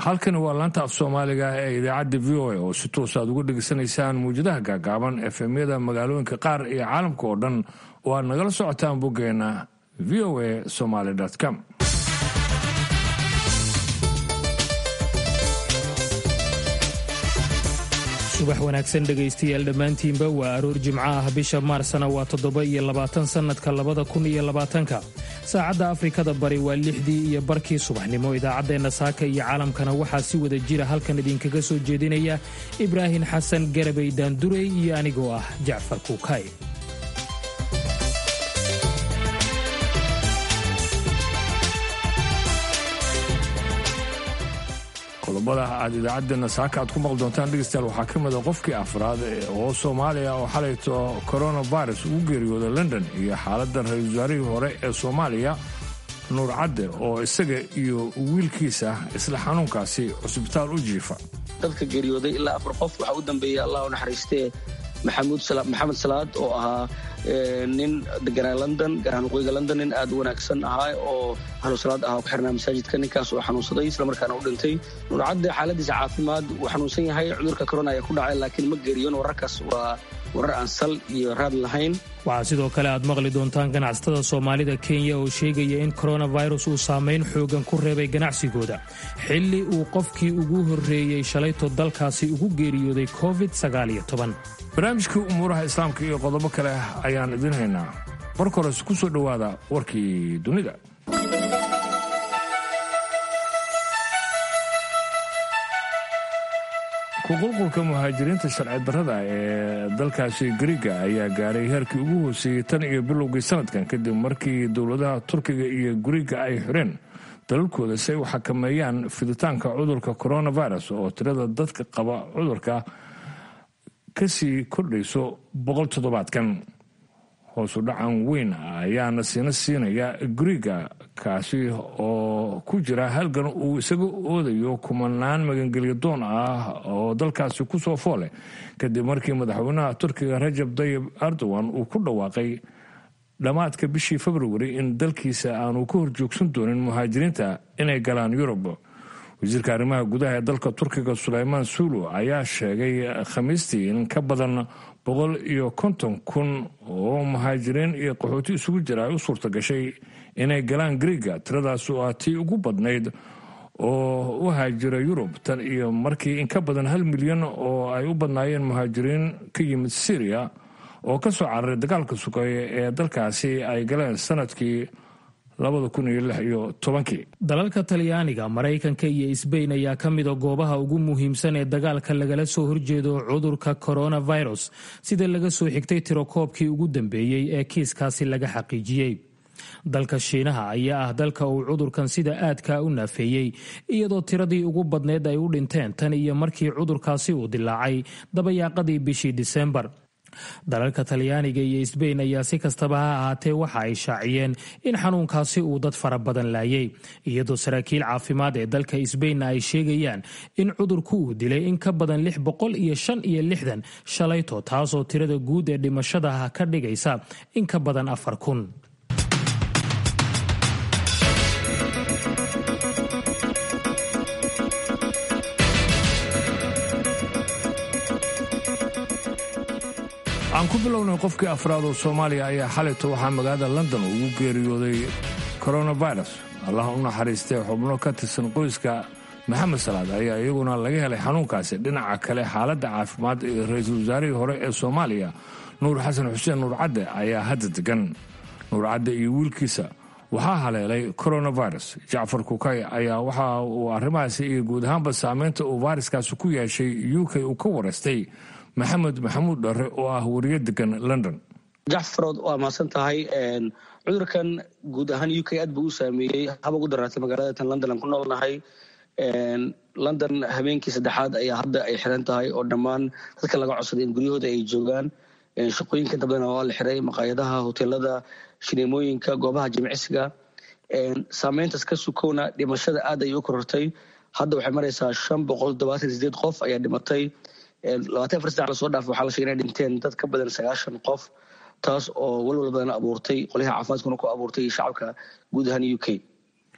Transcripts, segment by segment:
halkani waa laanta af soomaaliga ee idaacadda v o a oo si toos aad uga dhegaysanaysaan muwjadaha gaagaaban efemyada magaalooyinka qaar iyo caalamka oo dhan oo aad nagala socotaan boggeena v o a somaly com subax wanaagsan dhegaystayaal dhammaantiinba waa aroor jimco ah bisha maarsna waa toddoba iyo labaatan sannadka labada kun iyo labaatanka saacadda afrikada bari waa lixdii iyo barkii subaxnimo idaacaddeenna saaka iyo caalamkana waxaa si wada jira halkan idinkaga soo jeedinaya ibraahim xasan garabay daandurey iyo anigoo ah jacfar kuukay qodobada aad idaacaddeenna saaka aad ku maqli doontaan dhegeystayaal waxaa ka mida qofkii afraad oo soomaaliya oo xalayto coronavirus ugu geeriyooda london iyo xaaladda ra-iisul wasaarihii hore ee soomaaliya nuur cadde oo isaga iyo wiilkiisa isla xanuunkaasi cusbitaal u jiifa dadka geeriyooday ilaa afar qof waxaa u dambeeyey allah u naxariistee maxamed salaad oo ahaa nin deganaa london gaarhaan waqooyiga london nin aad u wanaagsan ahaa oo ahlu salaad ahaa ku xirnaa masaajidka ninkaas oo xanuunsaday islamarkaana u dhintay nuurcadde xaaladiisa caafimaad wuu xanuunsan yahay cudurka corona ayaa ku dhacay laakiin ma geeriyon wararkaas waa warar aan sal iyo raad lahayn waxaa sidoo kale aad maqli doontaan ganacsatada soomaalida kenya oo sheegaya in coronavirus uu saamayn xoogan ku reebay ganacsigooda xilli uu qofkii ugu horreeyey shalayto dalkaasi ugu geeriyooday covid barnaamijkii umuuraha islaamka iyo qodobo kale ayaan idin haynaa marka hores ku soo dhowaada warkii dunida kuqulqulka muhaajiriinta sharci darrada ee dalkaasi gariga ayaa gaadhay heerkii ugu hooseeyey tan iyo bilowgii sanadkan kadib markii dowladaha turkiga iyo guriga ay xireen dalalkooda si ay u xakameeyaan fiditaanka cudurka coronavirus oo tirada dadka qaba cudurka kasii kordhayso boqol toddobaadkan hoosu dhacan weyn ayaana siina siinaya guriga kaasi oo ku jira halgan uu isaga oodayo kumanaan magangelyo doon ah oo dalkaasi ku soo foole kadib markii madaxweynaha turkiga rajab dayib erdogan uu ku dhawaaqay dhammaadka bishii februari in dalkiisa aanu ka horjoogsan doonin muhaajiriinta inay galaan yurub wasiirka arrimaha gudaha ee dalka turkiga suleymaan suulu ayaa sheegay khamiistii in ka badan boqol iyo konton kun oo muhaajiriin iyo qaxooti isugu jira ay u suurta gashay inay galaan griiga tiradaas oo ah tii ugu badnayd oo u haajira yurub tan iyo markii in ka badan hal milyan oo ay u badnaayeen muhaajiriin ka yimid syriya oo ka soo cararay dagaalka sugeeye ee dalkaasi ay galeen sanadkii dalalka talyaaniga maraykanka iyo isbayn ayaa ka mida goobaha ugu muhiimsan ee dagaalka lagala soo horjeedo cudurka coronavirus sida laga soo xigtay tirokoobkii ugu dambeeyey ee kiiskaasi laga xaqiijiyey dalka shiinaha ayaa ah dalka uu cudurkan sida aadka u naafeeyey iyadoo tiradii ugu badneyd ay u dhinteen tan iyo markii cudurkaasi uu dilaacay dabayaaqadii bishii disembar dalalka talyaaniga iyo isbayn ayaa si kastaba ha ahaatee waxa ay shaaciyeen in xanuunkaasi uu dad fara badan laayay iyadoo saraakiil caafimaad ee dalka isbaynna ay sheegayaan in cudurku uu dilay in ka badan lix boqol iyo shan iyo lixdan shalayto taasoo tirada guud ee dhimashadaha ka dhigaysa in ka badan afar kun aan ku bilownay qofkii afraad oo soomaaliya ayaa xalayto waxaa magaalada london ugu geeriyooday coronavirus allah u naxariistee xubno ka tirsan qoyska maxamed salaad ayaa iyaguna laga helay xanuunkaasi dhinaca kale xaaladda caafimaad ee ra-iisul wasaarihii hore ee soomaaliya nuur xasan xuseen nuur cadde ayaa hadda degan nuur cadde iyo wiilkiisa waxaa haleelay coronavirus jacfar kukay ayaa waxa uu arrimahaasi iyo guud ahaanba saameynta uu fayraskaasi ku yeeshay u k uu ka waraystay maxamed maxamuud dharre oo ah wariyo degan london jacfarood waa mahadsan tahay cudurkan guud ahaan u k aad buu u saameeyey haba ugu daraatay magaalada tan london aan ku noolnahay london habeenkii saddexaad ayaa hadda ay xiran tahay oo dhammaan dadka laga codsaday in guryahooda ay joogaan shaqooyinka inta badan waa la xiray maqaayadaha hoteelada shineemooyinka goobaha jimicsiga saameyntaas ka sukowna dhimashada aad ayay u korortay hadda waxay maraysaa shan boqol todobaatan sideed qof ayaa dhimatay labaatan afar sac lasoo dhaafay waxaa la sheegay inay dhinteen dad ka badan sagaashan qof taas oo walwal badan abuurtay qolyaha caafimaadkuna ku abuurtay shacabka guud ahaan u k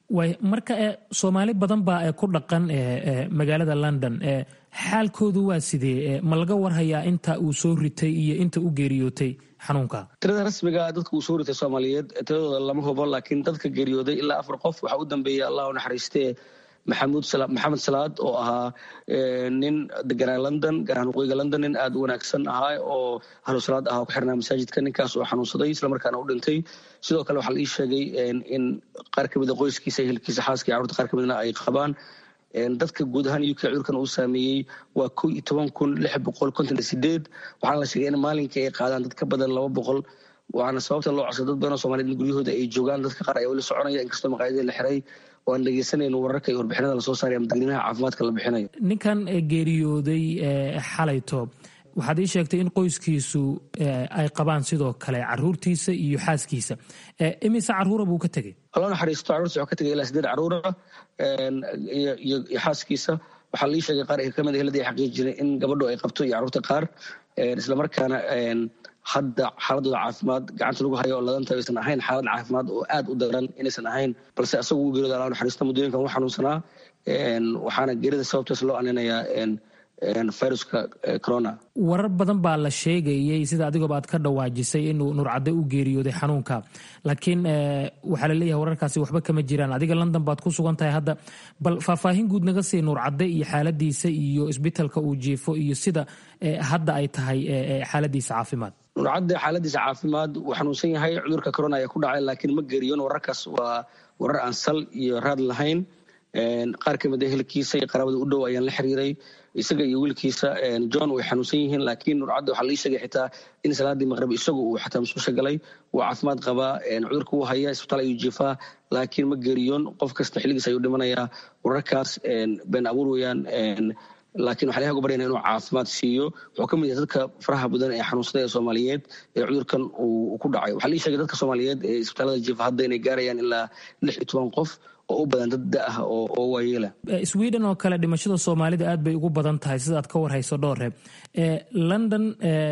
way marka soomaali badan baa ku dhaqan magaalada london xaalkoodu waa sidee ma laga warhayaa inta uu soo ritay iyo inta u geeriyootay xanuunka tirada rasmiga dadka uu soo ritay soomaaliyeed tiradooda lama hubo laakiin dadka geeriyooday ilaa afar qof waxaa u dambeeyay allah u naxariistee maxamuud maxamed salaad oo ahaa nin deganaa london gaar ahaan waqooyiga london nin aada u wanaagsan ahaa oo ahlu salaad ahaa ku xirnaa masaajidka ninkaas oo xanuunsaday islamarkaana u dhintay sidoo kale waxaa la ii sheegay in qaar ka mida qoyskiisa ehelkiisa xaaska iyo carurta qaar ka midna ay qabaan dadka guud ahaan uk cudurkan uu saameeyey waa ko iyo toban kun lix boqol konton iyo sideed waxaana la sheegay in maalinkii ay qaadaan dad ka badan laba boqol waana sababta loo codsa dad badan oo somaliyed in guryahooda ay joogaan dadka qaar ayaa weli soconaya inkastoo maqaayadii la xiray oo aan dhegeysanayno wararka iyo warbixinada lasoo saaray ama dadweynaha caafimaadka la bixinayo ninkan geeriyooday xalayto waxaad ii sheegtay in qoyskiisu ay qabaan sidoo kale caruurtiisa iyo xaaskiisa imise caruura buu ka tegey aloo naxariisto carruurta wuxuu ka tegay ilaa sideed caruura iyo xaaskiisa waxaa lii sheegay qaar kamid heladii xaqiijinay in gabadhu ay qabto iyo carruurta qaar islamarkaana hadda xaaladooda caafimaad gacanta lagu hayo oo ladanta aysan ahayn xaalad caafimaad oo aad u daran inaysan ahayn balse asagu uu geerida alaa naxariista muddooyinkan u xanuunsanaa waxaana geerida sababtaas loo aninayaa viruska corona warar badan baa la sheegayay sida adigooba aad ka dhawaajisay inuu nuurcadde u geeriyooday xanuunka laakiin waxaa la leeyahay wararkaasi waxba kama jiraan adiga london baad ku sugan tahay hadda bal faahfaahin guud naga sii nuurcadde iyo xaaladiisa iyo isbitalka uu jiifo iyo sida hadda ay tahay xaaladiisa caafimaad nuurcadde xaaladiisa caafimaad wuu xanuunsan yahay cudurka corona ayaa ku dhacay laakiin ma geeriyoon wararkaas waa warar aan sal iyo raad lahayn qaar ka mid a helkiisa iyo qaraabada u dhow ayaan la xiriiray isaga iyo wiilkiisa john way xanuunsan yihiin laakiin nuurcadda waxaa lii sheegay xitaa in salaadii maqrib isagu uu xataa masuusha galay wuu caafimaad qabaa cudurka wuu haya isbitaal ayuu jiifaa laakiin ma geeriyoon qof kasta xilligiis ayuu dhimanayaa wararkaas been abuur weeyaan laakiin waxaa laga ubaryana inuu caafimaad siiyo wuxuu ka mid yahay dadka faraha badan ee xanuunsada ee soomaaliyeed ee cudurkan uu ku dhacay waxaa lii sheegay dadka soomaaliyeed ee isbitaalada jiifa hadda inay gaarayaan ilaa lix iyo toban qof oo u badan dad da ah oo waayeela sweden oo kale dhimashada soomaalida aad bay ugu badan tahay sidaad ka warhayso dhoore london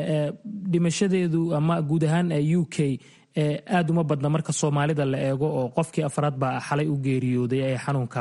dhimashadeedu ama guud ahaan u k aad uma badna marka soomaalida la eego oo qofkii afraad baa xalay u geeriyooday ee xanuunka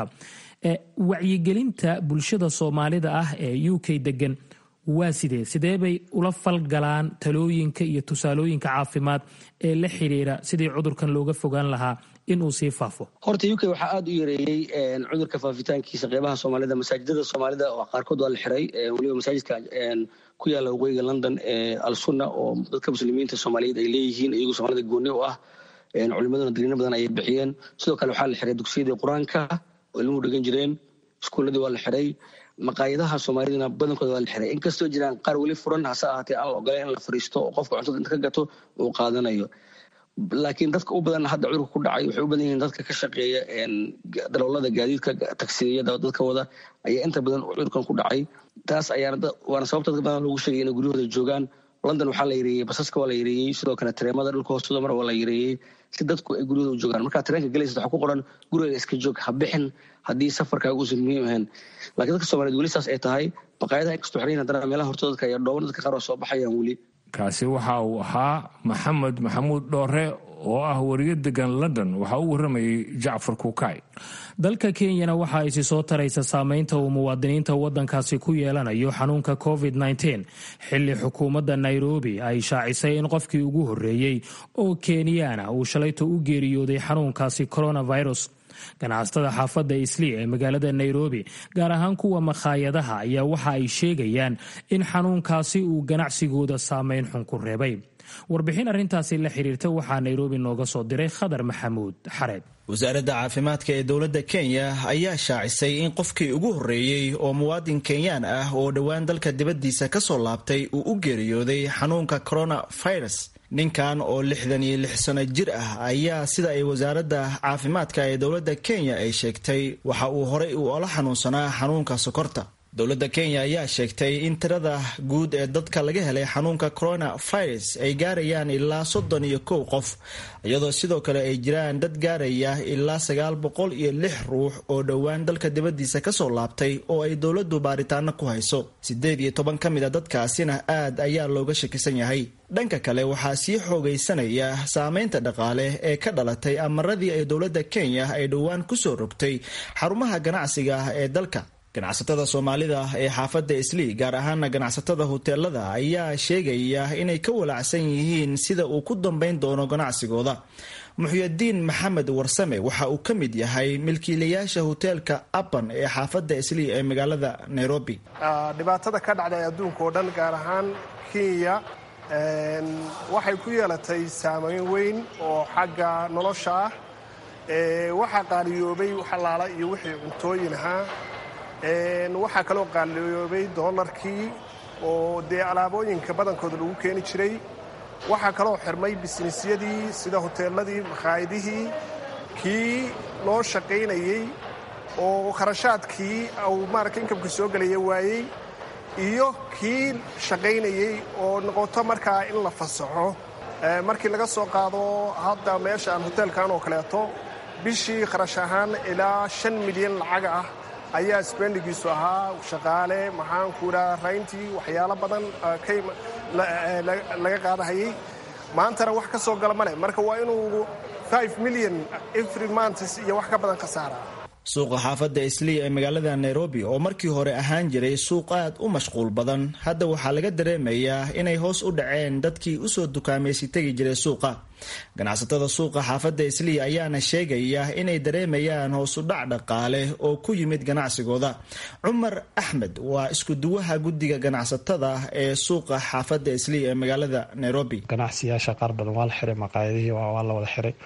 wacyigelinta bulshada soomaalida ah ee u k degan waa sidee sidee bay ula falgalaan talooyinka iyo tusaalooyinka caafimaad ee la xiriira sidii cudurkan looga fogaan lahaa inuu sii faafo horta u k waxaa aada u yareeyey cudurka faafitaankiisa qeybaha soomaalida masaajidada soomaalida oo qaarkood waa la xiray weliba masaajidka ku yaala waqooyiga london ee alsunna oo dadka muslimiinta soomaaliyeed ay leeyihiin iyagoo soomaalida gooni u ah culimaduna digriino badan ayay bixiyeen sidoo kale waxaa la xiray dugsiyadii qur-aanka oo ilmuhu dhegan jireen iskuuladii waa la xiray maqaayadaha soomaalidana badankooda waa la xiray inkastoo jiraan qaar weli furan hase ahaatee aan la ogoleen in la fariisto oo qofka cuntada inta ka gato uu qaadanayo laakiin dadka u badan hadda cudurka ku dhacay waxay u badan yihiin dadka ka shaqeeya daloolada gaadiidka tagsiyada dadka wada ayaa inta badan cudurkan ku dhacay taas ayaana waana sababta dadka badan loogu sheegay inay guryahooda joogaan london waxaa la yareeyey basaska waa la yareeyey sidoo kale tareemada dhulka hoostooda mar waa la yareeyey si dadku ay guryahooda u joogaan markaa tareenka galaysa waxaa ku qoran guriga iska joog ha bixin haddii safarkaaga uusan muhiim ahayn laakiin dadka soomaliyeed weli saas ay tahay baqaayadaha inkastoo xirayin haddana meelaha hortooda dadka ayaa dhooban dadka qaar waa soo baxayaan weli kaasi waxa uu ahaa maxamed maxamuud dhoore oo ah wariyo degan london waxaa u warramayay jacfar kuukay dalka kenyana waxa ay si soo taraysa saameynta uu muwaadiniinta waddankaasi ku yeelanayo xanuunka covid -19 xilli xukuumadda nairobi ay shaacisay in qofkii ugu horreeyey oo kenyaana uu shalayto u geeriyooday xanuunkaasi coronavirus ganacsatada xaafadda islii ee magaalada nairobi gaar ahaan kuwa makhaayadaha ayaa waxa ay sheegayaan in xanuunkaasi uu ganacsigooda saameyn xun ku reebay warbixin arrintaasi la xiriirta waxaa nairobi nooga soo diray khadar maxamuud xareed wasaaradda caafimaadka ee dowladda kenya ayaa shaacisay in qofkii ugu horreeyey oo muwaadin kenyaan ah oo dhowaan dalka dibaddiisa ka soo laabtay uu u geeriyooday xanuunka coronavirus ninkan oo lixdan iyo lix sano jir ah ayaa sida ay wasaaradda caafimaadka ee dowladda kenya ay sheegtay waxa uu horay u ola xanuunsanaa xanuunka sokorta dowladda kenya ayaa sheegtay in tirada guud ee dadka laga helay xanuunka coronavirus ay gaarayaan ilaa soddon iyo kow qof iyadoo sidoo kale ay jiraan dad gaaraya ilaa sagaal boqol iyo lix ruux oo dhowaan dalka dibaddiisa kasoo laabtay oo ay dowladdu baaritaano ku hayso siddeed iyo toban ka mid a dadkaasina aad ayaa looga shakisan yahay dhanka kale waxaa sii xoogaysanaya saameynta dhaqaale ee ka dhalatay amaradii ay dowladda kenya ay dhowaan kusoo rogtay xarumaha ganacsiga ee dalka ganacsatada soomaalida ee xaafadda islii gaar ahaana ganacsatada hoteelada ayaa sheegaya inay ka walacsan yihiin sida uu ku dambayn doono ganacsigooda muxyadiin maxamed warsame waxa uu ka mid yahay milkiilayaasha hoteelka aban ee xaafadda islii ee magaalada nairobi dhibaatada ka dhacday adduunka oo dhan gaar ahaan kenya waxay ku yeelatay saameyn weyn oo xagga nolosha ah waxaa qaaliyoobay xalaala iyo wixii cuntooyin ahaa waxaa kaloo qaaliyoobay doolarkii oo dee alaabooyinka badankooda lagu keeni jiray waxaa kaloo xirmay bisnisyadii sida hoteeladii makhaayadihii kii loo shaqaynayey oo kharashaadkii uu maarata inkamka soo gelaya waayey iyo kii shaqaynayey oo noqoto markaa in la fasaxo markii laga soo qaado hadda meeshaan hoteelkan oo kaleeto bishii kharash ahaan ilaa shan milyan lacag ah ayaa sbendigiisu ahaa shaqaale maxaanku idhaha rayntii waxyaalo badan laga qaadahayay maantana wax ka soo gala male marka waa inuu milyan every months iyo wax ka badan khasaara suuqa xaafadda islii ee magaalada nairobi oo markii hore ahaan jiray suuq aad u mashquul badan hadda waxaa laga dareemayaa inay hoos u dhaceen dadkii usoo dukaamaysi tegi jiray suuqa ganacsatada suuqa xaafadda islii ayaana sheegaya inay dareemayaan hoos u dhac dhaqaale oo ku yimid ganacsigooda cumar axmed waa iskuduwaha guddiga ganacsatada ee suuqa xaafadda islii ee magaalada nairobi ganacsiyaasha qaar badan waa la xiray maqaayadihii waa la wada xiray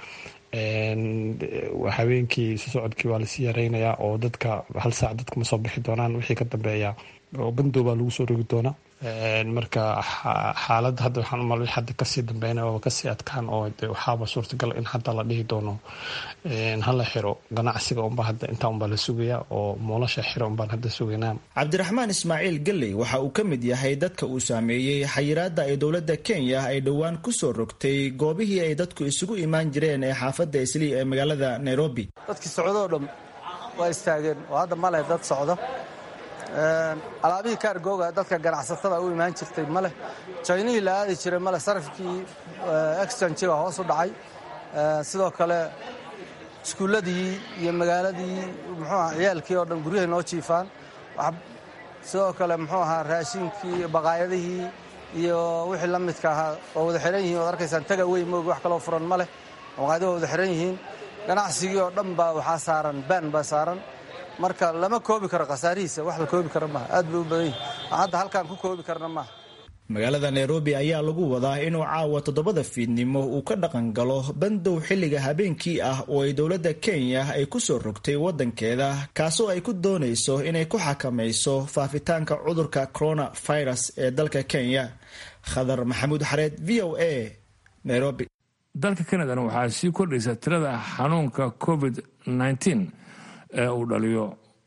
habeenkii isu socodkii waa lasii yareynayaa oo dadka hal saac dadka ma soo bixi doonaan wixii ka dambeeya oo bandoobaa lagu soo rogi doonaa marka xaaladda hadda waxaan umal hadda kasii dambeynaya oo kasii adkaan oo waxaaba suurtagal in hadda la dhihi doono hala xiro ganacsiga unba hadda intaa unbaa la sugaya oo moolasha xiro unbaan hadda sugaynaa cabdiraxmaan ismaaciil galley waxa uu ka mid yahay dadka uu saameeyey xayiraadda ay dowladda kenya ay dhowaan kusoo rogtay goobihii ay dadku isugu imaan jireen ee xaafadda islii ee magaalada nairobi dadkii socdoo dham waa istaageen oo hadda maleh dad socdo alaabihii kaargooga dadka ganacsatada u imaan jirtay maleh jaynihii la aadi jiray maleh sarafkii exchanjiga hoos u dhacay sidoo kale iskuulladii iyo magaaladii muxuuaha ciyaalkii oo dhan guryahay noo jiifaan sidoo kale muxuu ahaa raashinkii baqaayadihii iyo wixii la midka ahaa oo wada xiran yihiin waad arkaysaan taga wey moogi wax kaloo furan ma leh baqaayadihi waa wada xiran yihiin ganacsigii oo dhan baa waxaa saaran baan baa saaran marka lama koobi karo khasaarihiisa wax la koobi kara maaha aad bay u badan yihin hadda halkaan ku koobi karna maaha magaalada nairobi ayaa lagu wadaa inuu caawa toddobada fiidnimo uu ka dhaqan galo bandow xilliga habeenkii ah oo ay dowladda kenya ay kusoo rogtay waddankeeda kaasoo ay ku doonayso inay ku xakamayso faafitaanka cudurka coronavirus ee dalka kenya khadar maxamuud xareed v o a nairobi dalka kanadana waxaa sii kordhaysa tirada xanuunka covid -19 ee uu dhaliyo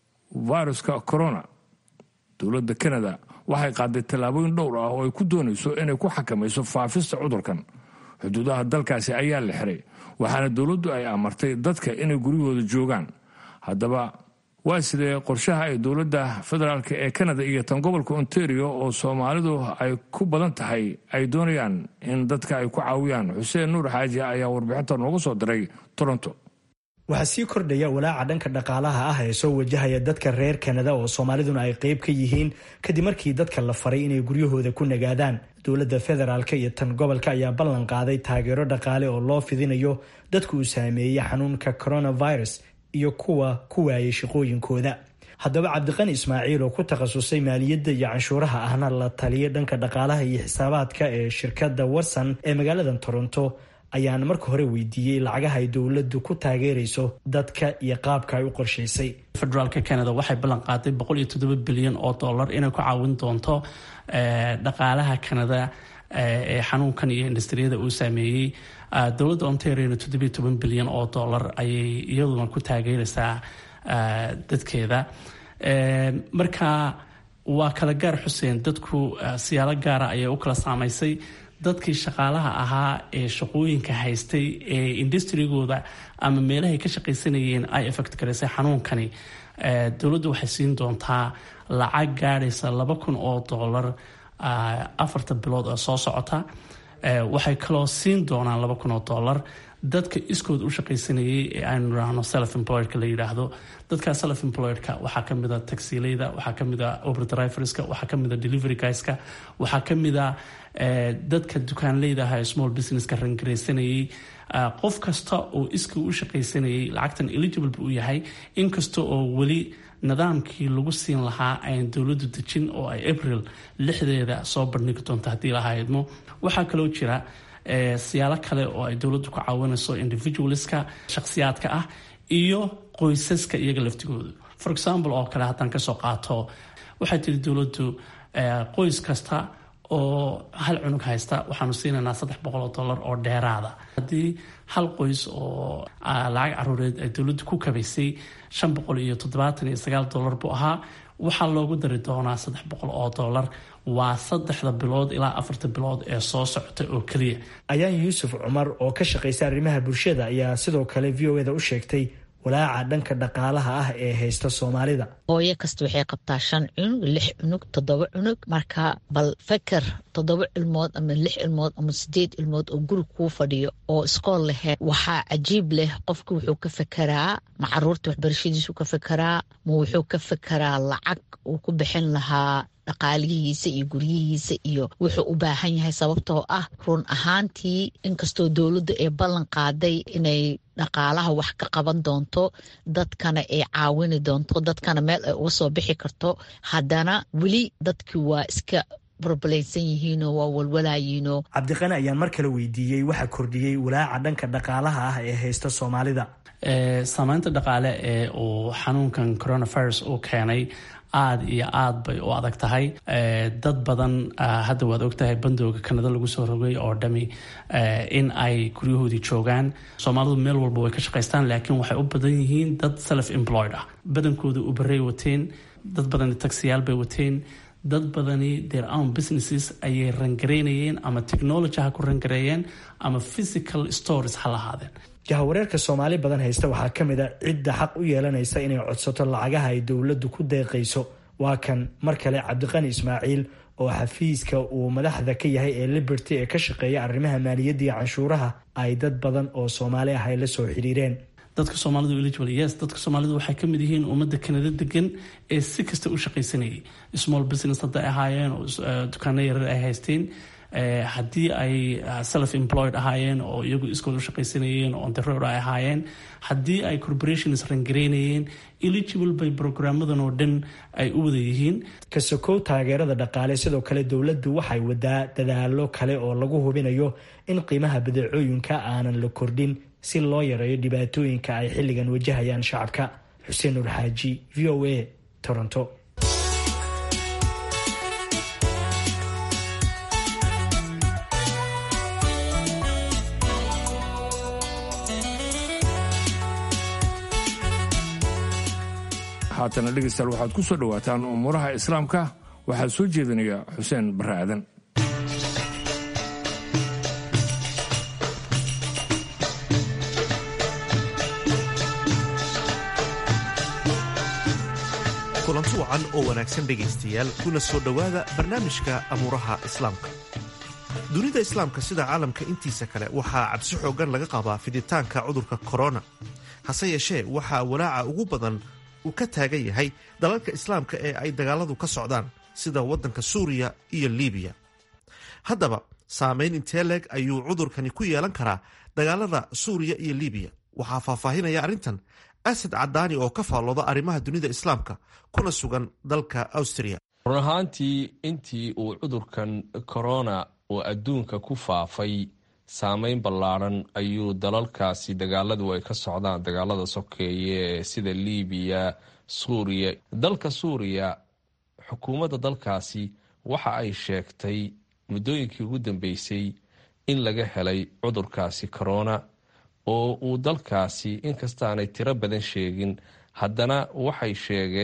viruska corona dowladda kanada waxay qaaday tallaabooyin dhowr ah oo ay ku doonayso inay ku xakamayso faafista cudurkan xuduudaha dalkaasi ayaa la xiray waxaana dowladdu ay amartay dadka inay guryahooda joogaan haddaba waa sidee qorshaha ay dowladda federaalk ee kanada iyo tan gobolka ontario oo soomaalidu ay ku badan tahay ay doonayaan in dadka ay ku caawiyaan xuseen nuur xaaji ayaa warbixinta noogu soo diray toronto waxaa sii kordhaya walaaca dhanka dhaqaalaha ah ee soo wajahaya dadka reer kanada oo soomaaliduna ay qayb ka yihiin kadib markii dadka la faray inay guryahooda ku nagaadaan dowladda federaalk iyo tan gobolka ayaa ballan qaaday taageero dhaqaale oo loo fidinayo dadka uu saameeyey xanuunka coronavirus iyo kuwa ku waayay shaqooyinkooda haddaba cabdiqani ismaaciil oo ku takhasusay maaliyadda iyo canshuuraha ahna la taliya dhanka dhaqaalaha iyo xisaabaadka ee shirkadda watson ee magaalada toronto ayaan marka hore weydiiyey lacagaha ay dowladdu ku taageerayso dadka iyo qaabka ay u qorshaysay federaalka canada waxay ballan qaaday boqol iyo toddoba bilyan oo dollar inay ku caawin doonto dhaqaalaha canada ee xanuunkan iyo industriyada uu saameeyey dowladda ontariona toddobiyo toban bilyan oo dollar ayay iyaduna ku taageeraysaa dadkeeda marka waa kala gaar xuseen dadku siyaalo gaara ayay u kala saamaysay dadkii shaqaalaha ahaa ee shaqooyinka haystay ee industrigooda ama meelahay ka shaqaysanayeen ay effect garaysay xanuunkani dowladdu waxay siin doontaa lacag gaadhaysa laba kun oo dollar afarta bilood oo soo socota waxay kaloo siin doonaan laba kun oo dollar dadka iskood u shaqaysanayay ee aynu idhaahno self employedka la yidhaahdo dadka self employedka waxaa kamid a taxileyda waxaa kamid a oberdriverska waxaa kamid a delivery guyska waxaa kamid a dadka dukaanleyda aha ee small businesska rangaraysanayay qof kasta oo iska u shaqaysanayay lacagtan eligible buu yahay inkasta oo weli nidaamkii lagu siin lahaa ayn dowladdu dejin oo ay april lixdeeda soo bandhigi doonto haddii lahaydmo waxaa kaloo jira siyaalo kale oo ay dowladdu ku caawinayso individualska shakhsiyaadka ah iyo qoysaska iyaga laftigoodu for example oo kale haddaan kasoo qaato waxay tiri dowladdu qoys kasta oo hal cunug haysta waxaanu siinaynaa saddex boqol oo dollar oo dheeraada haddii hal qoys oo lacag caruureed ay dowladdu ku kabaysay shan boqol iyo toddobaatan iyo sagaal dollar buu ahaa waxaa loogu dari doonaa saddex boqol oo dollar waa saddexda bilood ilaa afarta bilood ee soo socota oo keliya ayaan yuusuf cumar oo ka shaqaysa arrimaha bulshada ayaa sidoo kale v o eda u sheegtay walaaca dhanka dhaqaalaha ah ee haysta soomaalida hooyo kasta waxay qabtaa shan cunug lix cunug toddoba cunug marka bal feker toddoba ilmood ama lix ilmood ama sideed ilmood oo guri kuu fadhiyo oo iskool laheyd waxaa cajiib leh qofka wuxuu ka fekeraa ma caruurta waxbarashadiisu ka fekeraa ma wuxuu ka fekeraa lacag uu ku bixin lahaa dhaqaalihiisa iyo guryihiisa iyo wuxuu u baahan yahay sababtoo ah run ahaantii inkastoo dowladdu ay ballan qaaday inay dhaqaalaha wax ka qaban doonto dadkana ay caawini doonto dadkana meel ay uga soo bixi karto haddana weli dadkii waa iska barbalaysan yihiinoo waa walwalaayiinoo cabdiqani ayaan mar kale weydiiyey waxa kordhiyey walaaca dhanka dhaqaalaha ah ee haysta soomaalida saameynta dhaqaale ee uu xanuunkan coronavirus uu keenay aada iyo aad bay u adag tahay dad badan hadda waad ogtahay bandooga kanada lagu soo rogay oo dhami in ay guryahoodii joogaan soomaalidu meel walba way ka shaqaystaan laakiin waxay u badan yihiin dad self employed ah badankooda ubarey wateen dad badani taxiyaal bay wateen dad badani their own businesses ayay rangareynayeen ama technology ha ku rangareeyeen ama physical stores ha lahaadeen jahawareerka soomaali badan haysta waxaa ka mid a cidda xaq u yeelanaysa inay codsato lacagaha ay dowladdu ku deeqayso waa kan mar kale cabdiqani ismaaciil oo xafiiska uu madaxda ka yahay ee liberty ee ka shaqeeya arrimaha maaliyadda iyo canshuuraha ay dad badan oo soomaali ah ay la soo xiriireen dadka soomaalidu eligible yes dadka soomaalidu waxay ka mid yihiin ummadda kanada degan ee si kasta u shaqaysanayay small business hadday ahaayeen oo dukaano yarar ay haysteen haddii ay self employed ahaayeen oo iyagu iskood u shaqaysanayeen oo ontaroor ay ahaayeen haddii ay corporations rangareynayeen eligible bay brograamadan oo dhan ay u wada yihiin ka sokow taageerada dhaqaale sidoo kale dowladdu waxay wadaa dadaalo kale oo lagu hubinayo in qiimaha badeecooyinka aanan la kordhin si loo yareeyo dhibaatooyinka ay xilligan wajahayaan shacabka xuseen nur xaaji v o a toronto haatana dhegeystayaal waxaad ku soo dhowaataan umuuraha islaamka waxaa soo jeedinaya xuseen barre aadan kulanti wacan oo wanaagsan dhegaystayaal kuna soo dhowaada barnaamijka amuuraha islaamka dunida islaamka sida caalamka intiisa kale waxaa cabsi xooggan laga qabaa fiditaanka cudurka korona hase yeeshee waxaa walaaca ugu badan uu ka taagan yahay dalalka islaamka ee ay dagaaladu ka socdaan sida waddanka suuriya iyo liibiya haddaba saamayn intee leeg ayuu cudurkani ku yeelan karaa dagaalada suuriya iyo liibiya waxaa faahfaahinaya arrintan asad cadaani oo ka faallooda arrimaha dunida islaamka kuna sugan dalka awstriya run ahaantii intii uu cudurkan korona oo adduunka ku faafay saameyn ballaadhan ayuu dalalkaasi dagaaladu ay ka socdaan dagaalada sokeeye sida liibiya suuriya dalka suuriya xukuumadda dalkaasi waxa ay sheegtay muddooyinkii ugu dambeysay in laga helay cudurkaasi korona oo uu dalkaasi inkastaanay tiro badan sheegin haddana waxay sheegeen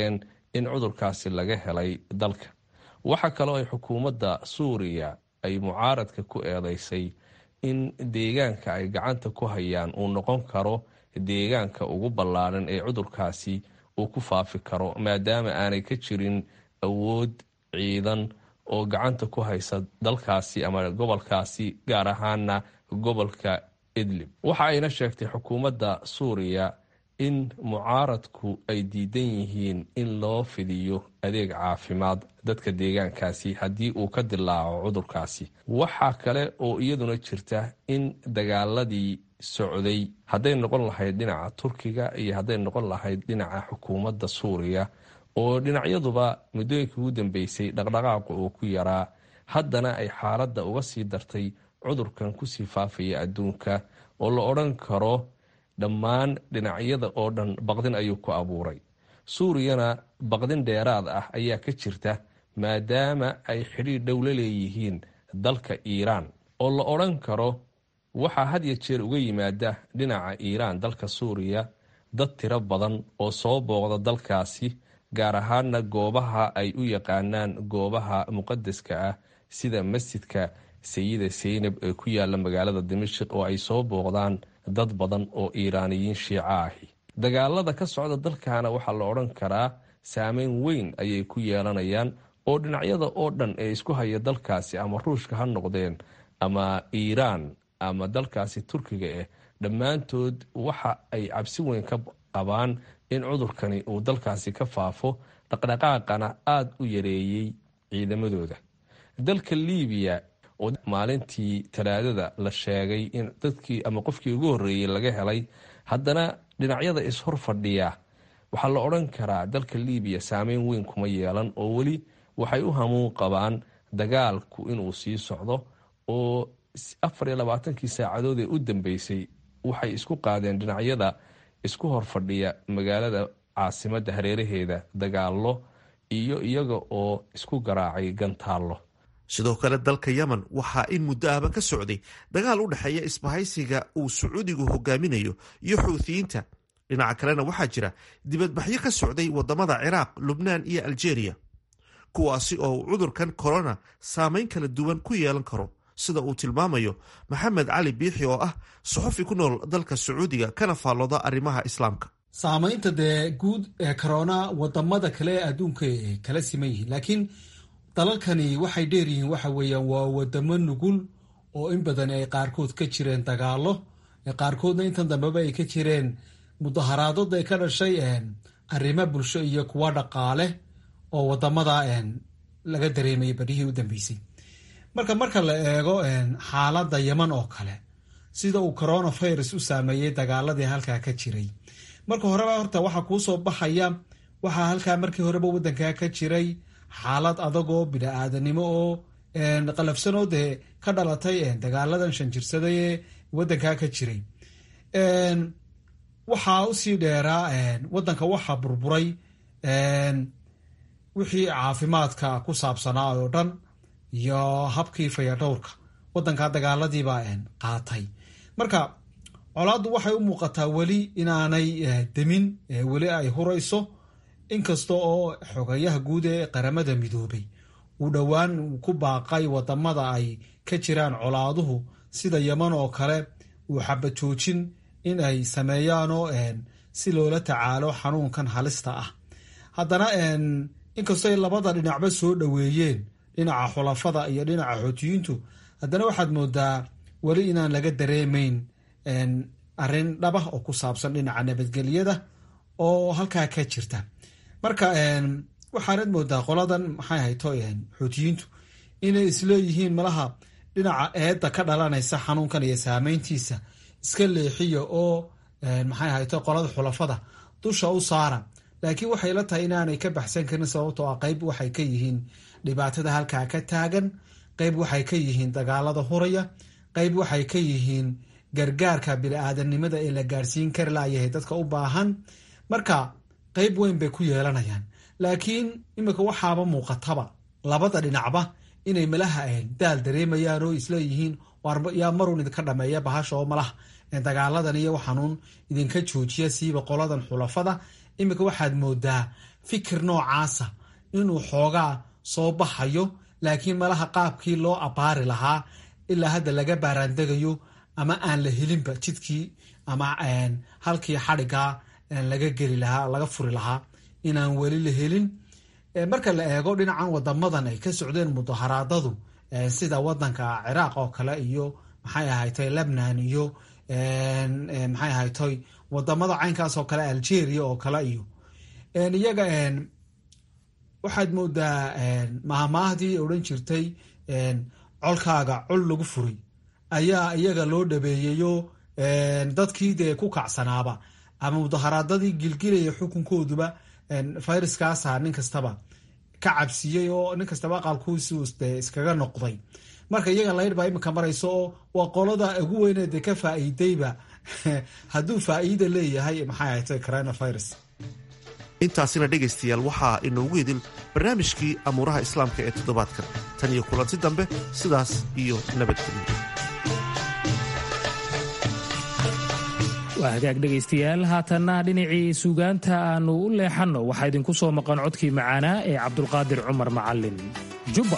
in cudurkaasi laga helay dalka waxa kaloo ay xukuumadda suuriya ay mucaaradka ku eedeysay in deegaanka ay gacanta ku hayaan uu noqon karo deegaanka ugu ballaaran ee cudurkaasi uu ku faafi karo maadaama aanay ka jirin awood ciidan oo gacanta ku haysa dalkaasi ama gobolkaasi gaar ahaana gobolka idlib waxa ayna sheegtay xukuumadda suuriya in mucaaradku ay diidan yihiin in loo fidiyo adeeg caafimaad dadka deegaankaasi haddii uu ka dilaaco cudurkaasi waxaa kale oo iyaduna jirta in dagaaladii socday hadday noqon lahayd dhinaca turkiga iyo hadday noqon lahayd dhinaca xukuumadda suuriya oo dhinacyaduba muddooyinka ugu dambeysay dhaqdhaqaaqu uu ku yaraa haddana ay xaaladda uga sii dartay cudurkan kusii faafaya adduunka oo la odhan karo dhammaan dhinacyada oo dhan baqdin ayuu ku abuuray suuriyana baqdin dheeraad ah ayaa ka jirta maadaama ay xidhiir dhow la leeyihiin dalka iiraan oo la odhan karo waxaa had ya jeer uga yimaada dhinaca iiraan dalka suuriya dad tiro badan oo soo booqda dalkaasi gaar ahaana goobaha ay u yaqaanaan goobaha muqadaska ah sida masjidka sayida seynab ee ku yaala magaalada dimashik oo ay soo booqdaan dad badan oo iiraaniyiin shiico ahi dagaalada ka socda dalkana waxaa la odhan karaa saameyn weyn ayay ku yeelanayaan oo dhinacyada oo dhan ee isku haya dalkaasi ama ruushka ha noqdeen ama iiraan ama dalkaasi turkiga ah dhammaantood waxa ay cabsi weyn ka qabaan in cudurkani uu dalkaasi ka faafo dhaqdhaqaaqana aada u yareeyey ciidamadooda dalka libiya oo maalintii talaadada la sheegay in dadkii ama qofkii ugu horreeyey laga helay haddana dhinacyada ishor fadhiya waxaa la odhan karaa dalka libiya saameyn weyn kuma yeelan oo weli waxay u hamuun qabaan dagaalku inuu sii socdo oo afar iyo labaatankii saacadood ee u dambeysay waxay isku qaadeen dhinacyada isku horfadhiya magaalada caasimadda hareeraheeda dagaallo iyo iyaga oo isku garaacay gantaallo sidoo kale dalka yemen waxaa in muddo ahba ka socday dagaal u dhexeeya isbahaysiga uu sacuudigu hogaaminayo iyo xuuthiyiinta dhinaca kalena waxaa jira dibadbaxyo ka socday wadamada ciraaq lubnaan iyo aljeeriya kuwaasi oo uu cudurkan korona saameyn kala duwan ku yeelan karo sida uu tilmaamayo maxamed cali biixi oo ah saxofi ku nool dalka sacuudiga kana faallooda arrimaha islaamka saamaynta dee guud ee corona wadamada kale ee adduunka kala siman yihiin laakiin dalalkani waxay dheer yihiin waxa weeyaan waa wadamo nugul oo in badan ay qaarkood ka jireen dagaalo qaarkoodna intan dambeba ay ka jireen mudaharaadada ay ka dhashay arrimo bulsho iyo kuwa dhaqaale oo wadamada laga dareemayay barihii u dambeysay marka marka la eego xaaladda yeman oo kale sida uu coronavirus u saameeyey dagaaladii halkaa ka jiray marka horeba horta waxaa kuu soo baxaya waxaa halkaa markii horeba wadankaa ka jiray xaalad adagoo bini-aadanimo oo qalafsanoo dee ka dhalatay dagaaladan shanjirsaday ee wadankaa ka jiray waxaa usii dheeraa wadanka waxaa burburay wixii caafimaadka ku saabsanaa oo dhan iyo habkii fayadhowrka wadankaa dagaaladiibaa qaatay marka colaaddu waxay u muuqataa weli inaanay demin weli ay hurayso inkasta oo xogayaha guud ee qaramada midoobay uu dhowaan ku baaqay wadamada ay ka jiraan colaaduhu sida yeman oo kale uu xabajoojin in ay sameeyaanoo si loola tacaalo xanuunkan halista ah haddana inkastoo ay labada dhinacba soo dhoweeyeen dhinaca xulafada iyo dhinaca xootiyiintu haddana waxaad moodaa weli inaan laga dareemayn arrin dhabah oo ku saabsan dhinaca nabadgelyada oo halkaa ka jirta marka waxaanad moodaa qoladan maxay hayto xootiyiintu inay isleeyihiin malaha dhinaca eedda ka dhalanaysa xanuunkan iyo saameyntiisa iska leexiya oo maxay hayto qolada xulafada dusha u saara laakiin waxay la tahay inaanay ka baxsan karin sababtoo ah qayb waxay ka yihiin dhibaatada halkaa ka taagan qayb waxay ka yihiin dagaalada huraya qayb waxay ka yihiin gargaarka bini-aadanimada ee la gaarsiin kari layahay dadka u baahan marka qayb weyn bay ku yeelanayaan laakiin imika waxaaba muuqataba labada dhinacba inay malaha daal dareemayaan oo isleeyihiin yaa marun idinka dhameeya bahasha oo malaha dagaaladan iyo xanuun idinka joojiya siiba qoladan xulafada iminka waxaad moodaa fikir noocaasa inuu xoogaa soo baxayo laakiin malaha qaabkii loo abbaari lahaa ilaa hadda laga baaraandegayo ama aan la helinba jidkii ama halkii xadhigaa laga geli lahaa laga furi lahaa inaan weli la helin marka la eego dhinacan wadamadan ay ka socdeen mudaharaadadu sida wadanka ciraaq oo kale iyo maxay ahaytay lebnan iyo maxay ahaytoy wadamada caynkaas oo kale algeria oo kale iyo iyaga waxaad moodaa mahmaahdii odhan jirtay colkaaga col lagu furay ayaa iyaga loo dhabeeyeyo dadkii dee ku kacsanaaba ama mudaharaadadii gilgilaya xukunkooduba fayraskaasa nin kastaba ka cabsiiyey oo nin kastaba aqalkuusi iskaga noqday marka iyaga laydh baa iminka marayso oo waa qolada ugu weyne dee ka faa'iidayba hadduu faa'iida leeyahay maxay ahatay coronavirus intaasina dhegaystayaal waxaa inoogu idil barnaamijkii amuuraha islaamka ee toddobaadkan tan iyo kulanti dambe sidaas iyo nabadgelyo waa hagaag dhegaystayaal haatanna dhinacii suugaanta aannu u leexanno waxaa idinku soo maqan codkii macaanaa ee cabdulqaadir cumar macallin jubba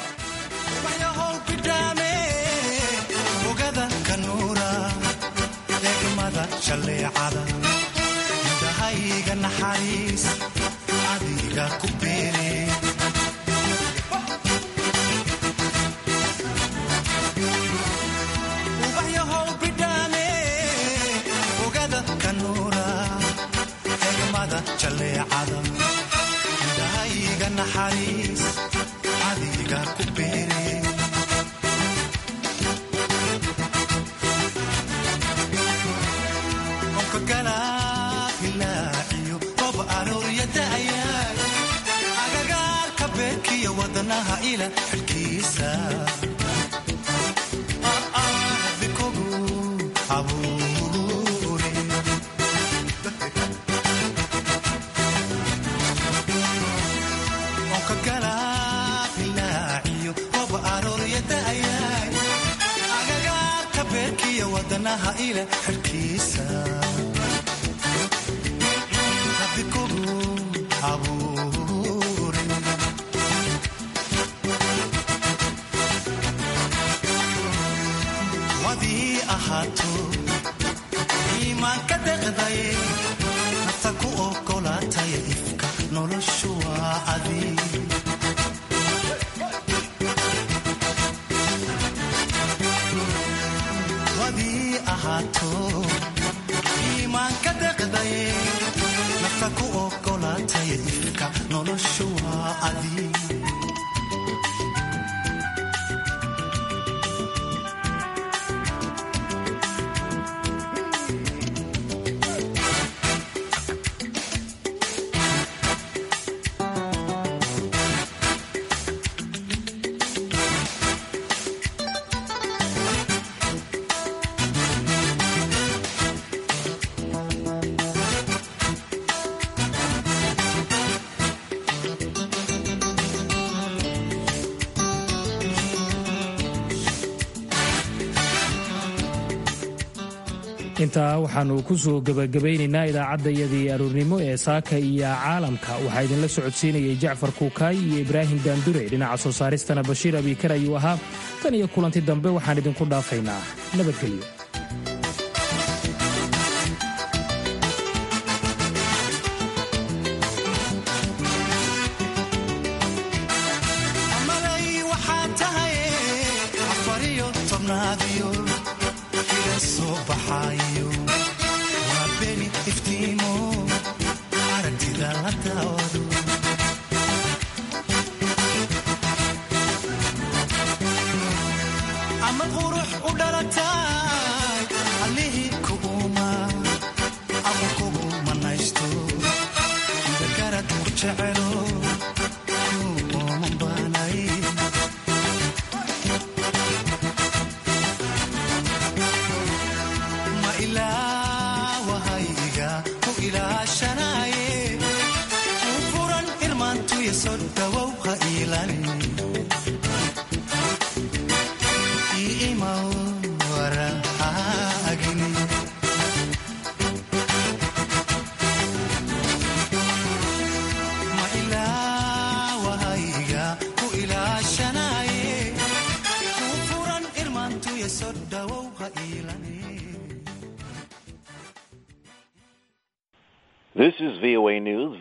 indhahayga naxariis adiga ku beere ubaxyahow bidhaame ogada kanuura egmada jalleecada indhahayga naxariis adiga ku beere agagaarka beerkiya wadanaha ila xilkiisa bikogu abuure onka galaabilaaciyo rob arooryadaayay agagaarka beerkiya wadanaha ila xilkiisa wadii ahaato iimaanka deqday nafta ku ogolaataya ifka noloshu waa adi wadii ahaato iimaanka deqday nafta ku ogolaataya ifka noloshu waa adi intaa waxaannu ku soo gebagabaynaynaa idaacaddayadii aroornimo ee saaka iyo caalamka waxaa idinla socodsiinayay jacfar kuukaay iyo ibraahim daandure dhinaca soo saaristana bashiir abiikar ayuu ahaa tan iyo kulanti dambe waxaan idinku dhaafaynaa nabadgelyo This is VOA News.